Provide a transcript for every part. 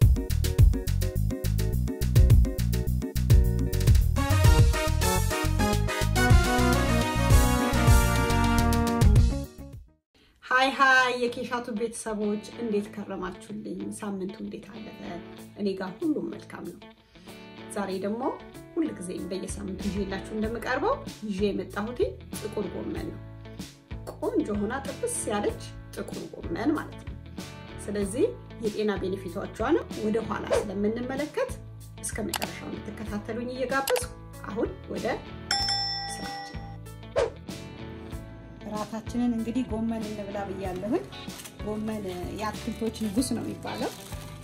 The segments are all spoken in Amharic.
ሀይ ሀይ የኬሻቱ ቤተሰቦች እንዴት ከረማችሁልኝ? ሳምንቱ እንዴት አለፈ? እኔ ጋር ሁሉም መልካም ነው። ዛሬ ደግሞ ሁልጊዜም በየሳምንቱ ይዤላችሁ እንደምቀርበው ይዤ የመጣሁት ጥቁር ጎመን ነው። ቆንጆ ሆና ጥብስ ያለች ጥቁር ጎመን ማለት ነው። ስለዚህ የጤና ቤኔፊቶቿንም ወደ ኋላ ስለምንመለከት እስከ መጨረሻው እንድትከታተሉኝ እየጋበዝኩ አሁን ወደ ስራችን እራታችንን እንግዲህ ጎመን እንብላ ብያለሁኝ። ጎመን የአትክልቶች ንጉስ ነው የሚባለው።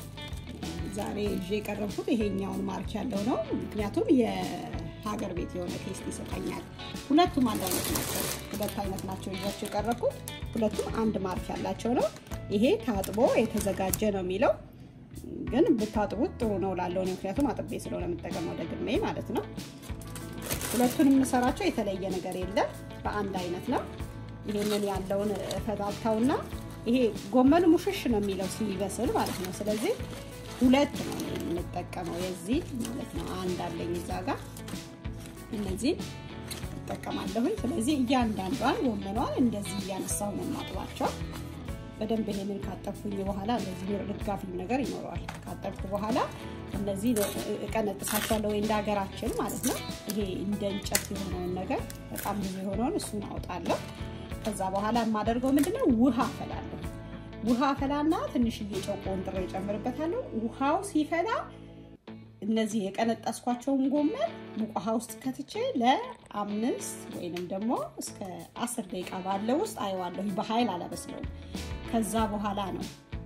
ዛሬ ይዤ የቀረብኩት ይሄኛውን ማርክ ያለው ነው። ምክንያቱም የሀገር ቤት የሆነ ቴስት ይሰጠኛል። ሁለቱም አንድ አይነት ናቸው። ሁለት አይነት ናቸው ይዣቸው የቀረብኩት። ሁለቱም አንድ ማርክ ያላቸው ነው። ይሄ ታጥቦ የተዘጋጀ ነው የሚለው ግን ብታጥቡት ጥሩ ነው ላለው ነው። ምክንያቱም አጥቤ ስለሆነ የምጠቀመው ደግሜ ማለት ነው። ሁለቱን የምሰራቸው የተለየ ነገር የለም። በአንድ አይነት ነው። ይሄንን ያለውን ፈታታውና ይሄ ጎመኑ ሙሽሽ ነው የሚለው ሲበስል ማለት ነው። ስለዚህ ሁለት ነው የምንጠቀመው የዚህ ማለት ነው። አንድ አለኝ እዛ ጋር እነዚህን እጠቀማለሁኝ። ስለዚህ እያንዳንዷን ጎመኗን እንደዚህ እያነሳው ነው የማጥባቸው። በደንብ ይሄንን ካጠብኩኝ በኋላ እንደዚህ ርጋፊ ነገር ይኖረዋል። ካጠብኩ በኋላ እነዚህ እቀነጥሳቸዋለሁ ወይ እንደ ሀገራችን ማለት ነው። ይሄ እንደ እንጨት የሆነውን ነገር በጣም ብዙ የሆነውን እሱን አውጣለሁ። ከዛ በኋላ የማደርገው ምንድነው ውሃ አፈላለሁ። ውሃ ፈላና ትንሽዬ ጨው ቆንጥሬ እጨምርበታለሁ። ውሃው ሲፈላ እነዚህ የቀነጠስኳቸውን ጎመን ሙቅ ውሃ ውስጥ ከትቼ ለአምስት ወይንም ደግሞ እስከ አስር ደቂቃ ባለው ውስጥ አየዋለሁ። በኃይል አላበስለውም። ከዛ በኋላ ነው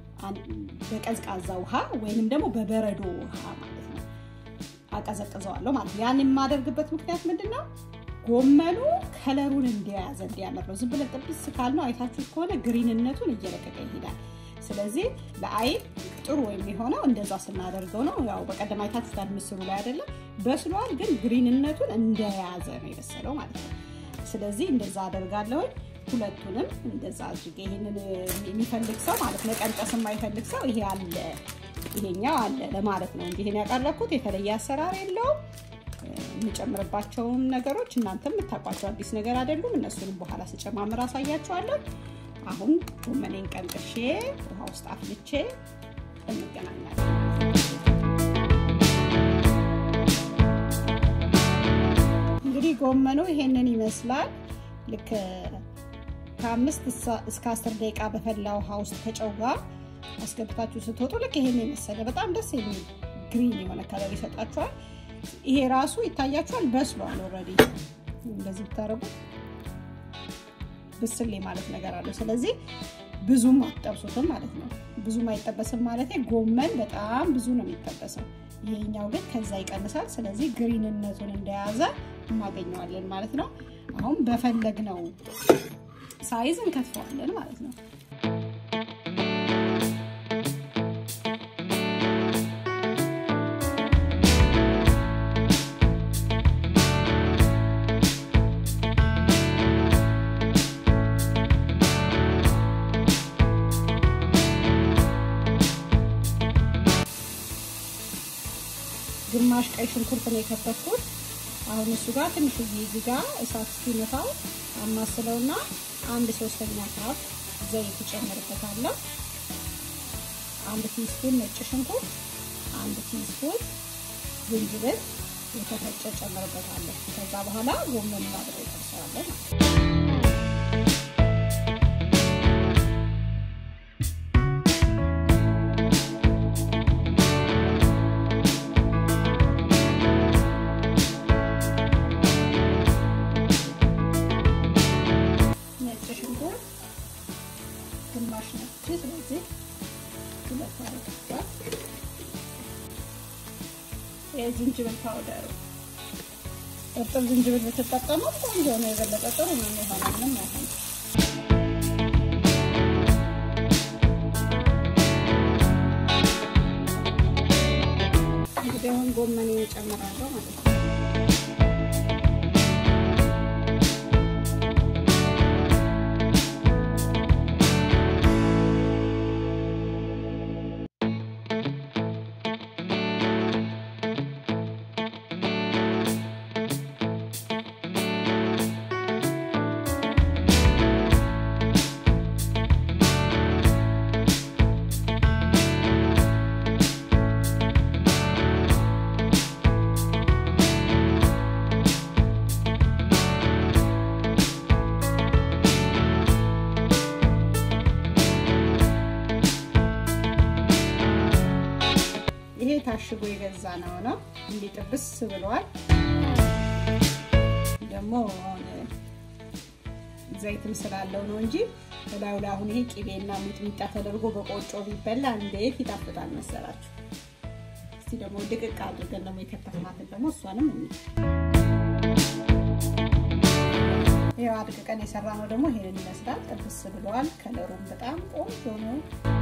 በቀዝቃዛ ውሃ ወይንም ደግሞ በበረዶ ውሃ ማለት ነው አቀዘቅዘዋለሁ ማለት ነው። ያን የማደርግበት ምክንያት ምንድን ነው? ጎመኑ ከለሩን እንደያዘ እንዲያምር ነው። ዝም ብለን ጥብስ ካልነው አይታችሁት ከሆነ ግሪንነቱን እየለቀቀ ይሄዳል። ስለዚህ ለአይን ጥሩ የሚሆነው እንደዛ ስናደርገው ነው። ያው በቀደም አይታችሁታል ምስሉ ላይ አይደለም በስሏል፣ ግን ግሪንነቱን እንደያዘ ነው የበሰለው ማለት ነው። ስለዚህ እንደዛ አደርጋለሁኝ። ሁለቱንም እንደዛ አድርጌ ይሄንን የሚፈልግ ሰው ማለት መቀንጠስ የማይፈልግ ሰው ይሄ አለ ይሄኛው አለ ለማለት ነው እንጂ ይሄን ያቀረብኩት የተለየ አሰራር የለውም። የምጨምርባቸውን ነገሮች እናንተ የምታውቋቸው አዲስ ነገር አይደሉም። እነሱንም በኋላ ስጨማምር አሳያችኋለሁ። አሁን ጎመኔን ቀንጥሼ ውሃ ውስጥ አፍልቼ እንገናኛለን። እንግዲህ ጎመኑ ይሄንን ይመስላል። ልክ ከአምስት እስከ አስር ደቂቃ በፈላ ውሃ ውስጥ ከጨው ጋር አስገብታችሁ ስትወጡ ልክ ይሄን የመሰለ በጣም ደስ የሚል ግሪን የሆነ ከለር ይሰጣችኋል። ይሄ ራሱ ይታያችኋል፣ በስሏል ኦልሬዲ። እንደዚህ ብታረጉት ብስሌ ማለት ነገር አለው። ስለዚህ ብዙም አትጠብሱትም ማለት ነው። ብዙም አይጠበስም ማለት ጎመን በጣም ብዙ ነው የሚጠበሰው። ይሄኛው ግን ከዛ ይቀንሳል። ስለዚህ ግሪንነቱን እንደያዘ እናገኘዋለን ማለት ነው። አሁን በፈለግነው ሳይዝ እንከትፈዋለን ማለት ነው። ግማሽ ቀይ ሽንኩርት ነው የከተፍኩት። አሁን እሱ ጋር ትንሽ እዚህ ጋር እሳት እስኪመታው አማስለውና አንድ ሶስተኛ ካፕ ዘይት እጨምርበታለሁ። አንድ ቲስፑን ነጭ ሽንኩርት፣ አንድ ቲስፑን ዝንጅብል የተፈጨ ጨምርበታለሁ። ከዛ በኋላ ጎመኑን አብሬ እጠብሰዋለሁ። ግማሽ ነች። ስለዚህ ሁለት አረግባት። የዝንጅብል ፓውደሩ እርጥብ ዝንጅብል ብትጠቀሙ ቆንጆ ነው። የበለጠ ጥሩ ነው የሚሆነው። ምንም አይሆንም። እንግዲህ አሁን ጎመኔ እጨምራለሁ ማለት ነው። ይሄ ታሽጎ የገዛ ነው ነው እንዲህ ጥብስ ብሏል። ደግሞ ዘይትም ስላለው ነው እንጂ እላዩ ላይ አሁን ይሄ ቂቤና ሚጥሚጣ ተደርጎ በቆጮ ቢበላ እንዴት ይጣፍጣል መሰላችሁ። እስቲ ደግሞ ድቅቅ አድርገን ደግሞ የከተፍናትን ደግሞ እሷንም እኒ ይኸው አድቅቀን የሰራ ነው ደግሞ ይሄንን ይመስላል። ጥብስ ብለዋል። ከለሩም በጣም ቆንጆ ነው።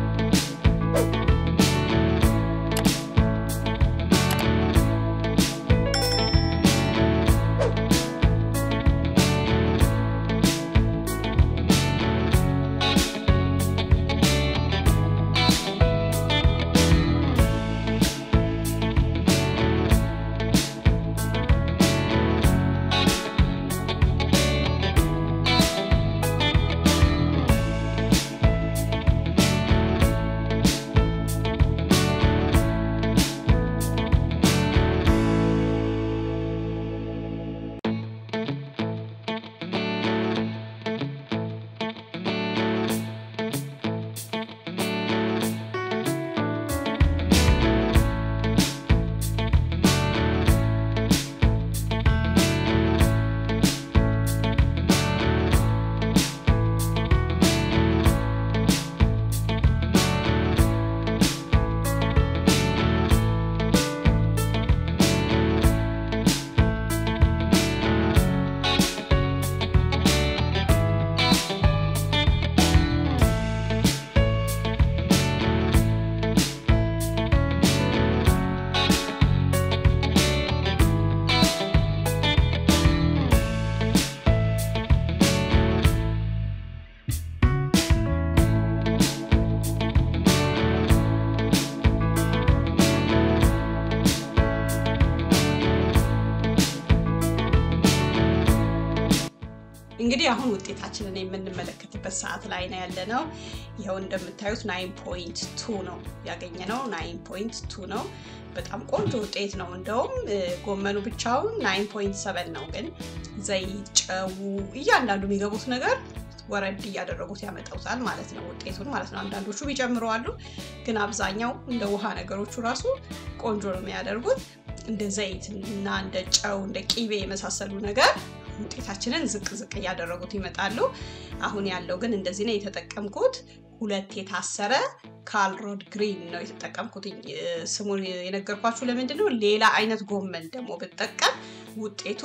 እንግዲህ አሁን ውጤታችንን የምንመለከትበት ሰዓት ላይ ነው ያለ ነው። ይኸው እንደምታዩት ናይን ፖይንት ቱ ነው ያገኘ ነው። ናይን ፖይንት ቱ ነው። በጣም ቆንጆ ውጤት ነው። እንደውም ጎመኑ ብቻውን ናይን ፖይንት ሰቨን ነው። ግን ዘይት፣ ጨው፣ እያንዳንዱ የሚገቡት ነገር ወረድ እያደረጉት ያመጣውታል ማለት ነው ውጤቱን ማለት ነው። አንዳንዶቹ ቢጨምረዋሉ፣ ግን አብዛኛው እንደ ውሃ ነገሮቹ ራሱ ቆንጆ ነው የሚያደርጉት። እንደ ዘይት እና እንደ ጨው እንደ ቂቤ የመሳሰሉ ነገር ውጤታችንን ዝቅ ዝቅ እያደረጉት ይመጣሉ። አሁን ያለው ግን እንደዚህ ነው የተጠቀምኩት። ሁለት የታሰረ ካልሮድ ግሪን ነው የተጠቀምኩት። ስሙን የነገርኳችሁ ለምንድን ነው? ሌላ አይነት ጎመን ደግሞ ብጠቀም ውጤቱ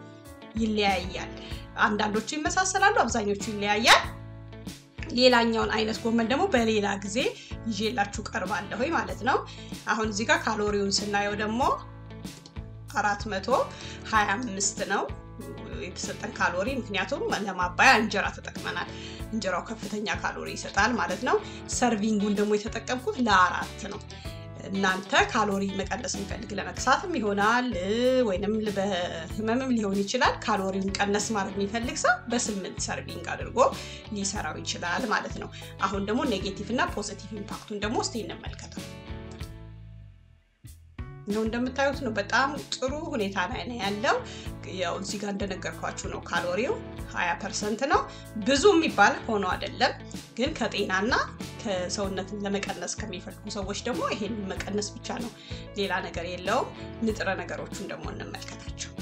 ይለያያል። አንዳንዶቹ ይመሳሰላሉ፣ አብዛኞቹ ይለያያል። ሌላኛውን አይነት ጎመን ደግሞ በሌላ ጊዜ ይዤላችሁ ቀርባለሁ ማለት ነው። አሁን እዚህ ጋር ካሎሪውን ስናየው ደግሞ አራት መቶ ሀያ አምስት ነው የተሰጠን ካሎሪ። ምክንያቱም ለማባያ እንጀራ ተጠቅመናል። እንጀራው ከፍተኛ ካሎሪ ይሰጣል ማለት ነው። ሰርቪንጉን ደግሞ የተጠቀምኩት ለአራት ነው። እናንተ ካሎሪ መቀነስ የሚፈልግ ለመክሳትም ይሆናል ወይንም በህመምም ሊሆን ይችላል። ካሎሪውን ቀነስ ማድረግ የሚፈልግ ሰው በስምንት ሰርቪንግ አድርጎ ሊሰራው ይችላል ማለት ነው። አሁን ደግሞ ኔጌቲቭ እና ፖዚቲቭ ኢምፓክቱን ደግሞ እስቲ እንመልከተው። ነው እንደምታዩት ነው። በጣም ጥሩ ሁኔታ ላይ ነው ያለው። ያው እዚህ ጋር እንደነገርኳችሁ ነው ካሎሪው 20 ፐርሰንት ነው። ብዙ የሚባል ሆኖ አይደለም፣ ግን ከጤናና ከሰውነትን ለመቀነስ ከሚፈልጉ ሰዎች ደግሞ ይሄን መቀነስ ብቻ ነው፣ ሌላ ነገር የለውም። ንጥረ ነገሮቹን ደግሞ እንመልከታቸው።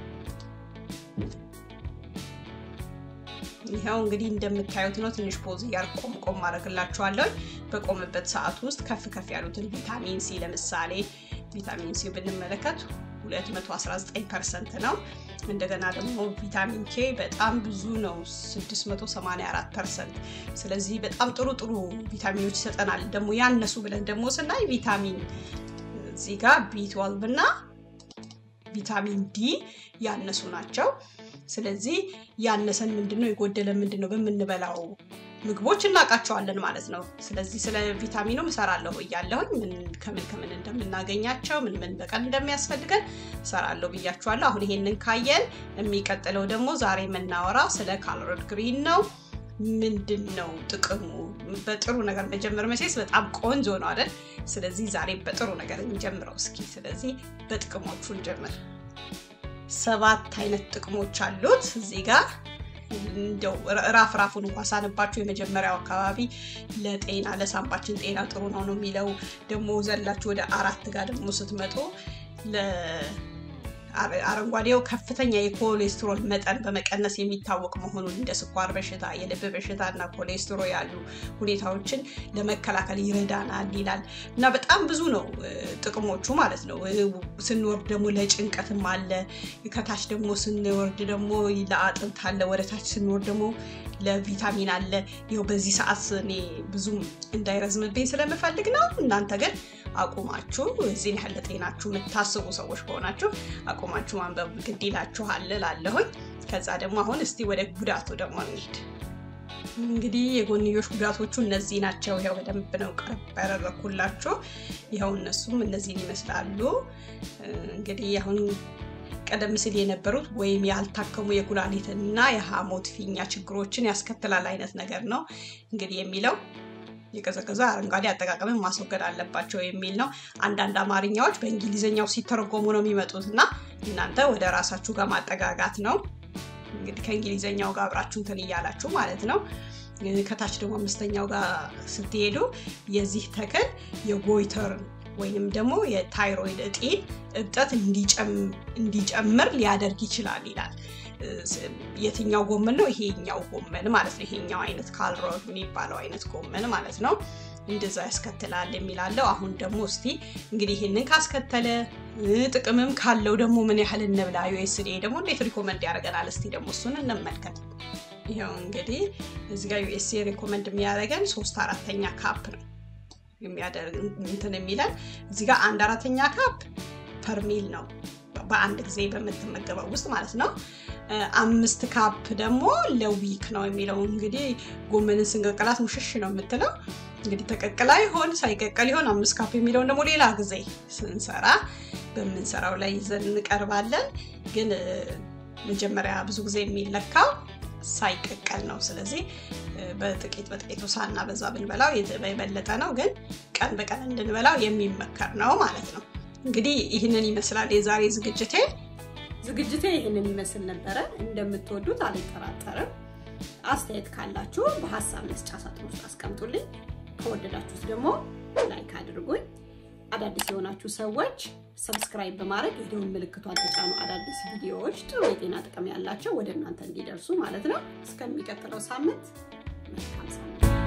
ይኸው እንግዲህ እንደምታዩት ነው። ትንሽ ፖዝ እያር ቆም ቆም አደርግላችኋለሁ። በቆምበት ሰዓት ውስጥ ከፍ ከፍ ያሉትን ቪታሚን ሲ ለምሳሌ ቪታሚን ሲ ብንመለከት 219 ፐርሰንት ነው። እንደገና ደግሞ ቪታሚን ኬ በጣም ብዙ ነው 684 ፐርሰንት። ስለዚህ በጣም ጥሩ ጥሩ ቪታሚኖች ይሰጠናል። ደግሞ ያነሱ ብለን ደግሞ ስናይ ቪታሚን እዚህ ጋር ቢ12 እና ቪታሚን ዲ ያነሱ ናቸው። ስለዚህ ያነሰን ምንድን ነው የጎደለ ምንድን ነው በምንበላው ምግቦች እናውቃቸዋለን ማለት ነው። ስለዚህ ስለ ቪታሚኑ እሰራለሁ እያለሁኝ ምን ከምን ከምን እንደምናገኛቸው ምን ምን በቀን እንደሚያስፈልገን እሰራለሁ ብያችኋለሁ። አሁን ይሄንን ካየን የሚቀጥለው ደግሞ ዛሬ የምናወራ ስለ ካልሮድ ግሪን ነው። ምንድን ነው ጥቅሙ? በጥሩ ነገር መጀመር መቼስ በጣም ቆንጆ ነው አይደል? ስለዚህ ዛሬ በጥሩ ነገር እንጀምረው እስኪ። ስለዚህ በጥቅሞቹ እንጀምር። ሰባት አይነት ጥቅሞች አሉት እዚህ ጋር እንደው ራፍ ራፉን እንኳ ሳንባችሁ የመጀመሪያው አካባቢ ለጤና ለሳምባችን ጤና ጥሩ ነው ነው የሚለው ደግሞ ዘላችሁ ወደ አራት ጋር ደግሞ ስትመጡ አረንጓዴው ከፍተኛ የኮሌስትሮል መጠን በመቀነስ የሚታወቅ መሆኑን እንደ ስኳር በሽታ፣ የልብ በሽታ እና ኮሌስትሮል ያሉ ሁኔታዎችን ለመከላከል ይረዳናል ይላል እና በጣም ብዙ ነው ጥቅሞቹ ማለት ነው። ስንወርድ ደግሞ ለጭንቀትም አለ። ከታች ደግሞ ስንወርድ ደግሞ ለአጥንት አለ። ወደ ታች ስንወርድ ደግሞ ለቪታሚን አለ። ይኸው በዚህ ሰዓት እኔ ብዙም እንዳይረዝምብኝ ስለምፈልግ ነው። እናንተ ግን አቁማችሁ እዚህን ያህል ለጤናችሁ የምታስቡ ሰዎች ከሆናችሁ አቁማችሁ ማንበብ ግድ ይላችኋል እላለሁኝ። ከዛ ደግሞ አሁን እስቲ ወደ ጉዳቱ ደግሞ እንሂድ። እንግዲህ የጎንዮሽ ጉዳቶቹ እነዚህ ናቸው። ያው በደንብ ነው ቀረብ ያደረኩላችሁ። ይኸው እነሱም እነዚህን ይመስላሉ። እንግዲህ አሁን ቀደም ሲል የነበሩት ወይም ያልታከሙ የኩላሊትና የሐሞት ፊኛ ችግሮችን ያስከትላል አይነት ነገር ነው እንግዲህ የሚለው የቀዘቀዘ አረንጓዴ አጠቃቀምን ማስወገድ አለባቸው የሚል ነው። አንዳንድ አማርኛዎች በእንግሊዝኛው ሲተረጎሙ ነው የሚመጡት እና እናንተ ወደ ራሳችሁ ጋር ማጠጋጋት ነው እንግዲህ ከእንግሊዝኛው ጋር አብራችሁ እንትን እያላችሁ ማለት ነው። ከታች ደግሞ አምስተኛው ጋር ስትሄዱ የዚህ ተክል የጎይተር ወይንም ደግሞ የታይሮይድ እጢን እብጠት እንዲጨምር ሊያደርግ ይችላል ይላል። የትኛው ጎመን ነው? ይሄኛው ጎመን ማለት ነው። ይሄኛው አይነት ካልሮት የሚባለው አይነት ጎመን ማለት ነው። እንደዛ ያስከትላል የሚላለው። አሁን ደግሞ እስቲ እንግዲህ ይህንን ካስከተለ ጥቅምም ካለው ደግሞ ምን ያህል እንብላ፣ ዩኤስዴ ደግሞ እንዴት ሪኮመንድ ያደርገናል? እስቲ ደግሞ እሱን እንመልከት። ይኸው እንግዲህ እዚህ ጋር ዩኤስኤ ሪኮመንድ የሚያደርገን ሶስት አራተኛ ካፕ ነው የሚያደርግ እንትን የሚለን እዚህ ጋር አንድ አራተኛ ካፕ ፐርሚል ነው በአንድ ጊዜ በምትመገበው ውስጥ ማለት ነው። አምስት ካፕ ደግሞ ለዊክ ነው የሚለው እንግዲህ ጎመንን ስንቀቅላት ሙሽሽ ነው የምትለው እንግዲህ ተቀቅላ ይሆን ሳይቀቀል ይሆን አምስት ካፕ የሚለውን ደግሞ ሌላ ጊዜ ስንሰራ በምንሰራው ላይ ይዘን እንቀርባለን። ግን መጀመሪያ ብዙ ጊዜ የሚለካው ሳይቀቀል ነው። ስለዚህ በጥቂት በጥቂቱ ሳና በዛ ብንበላው የበለጠ ነው። ግን ቀን በቀን እንድንበላው የሚመከር ነው ማለት ነው። እንግዲህ ይህንን ይመስላል የዛሬ ዝግጅቴ። ዝግጅቴ ይህንን ይመስል ነበረ። እንደምትወዱት አልጠራጠርም። አስተያየት ካላችሁ በሀሳብ መስጫ ሳጥን ውስጥ አስቀምጡልኝ። ከወደዳችሁት ደግሞ ላይክ አድርጉኝ። አዳዲስ የሆናችሁ ሰዎች ሰብስክራይብ በማድረግ የደወል ምልክቷን ተጫኑ። አዳዲስ ቪዲዮዎች ጥሩ የጤና ጥቅም ያላቸው ወደ እናንተ እንዲደርሱ ማለት ነው። እስከሚቀጥለው ሳምንት መልካም ሳምንት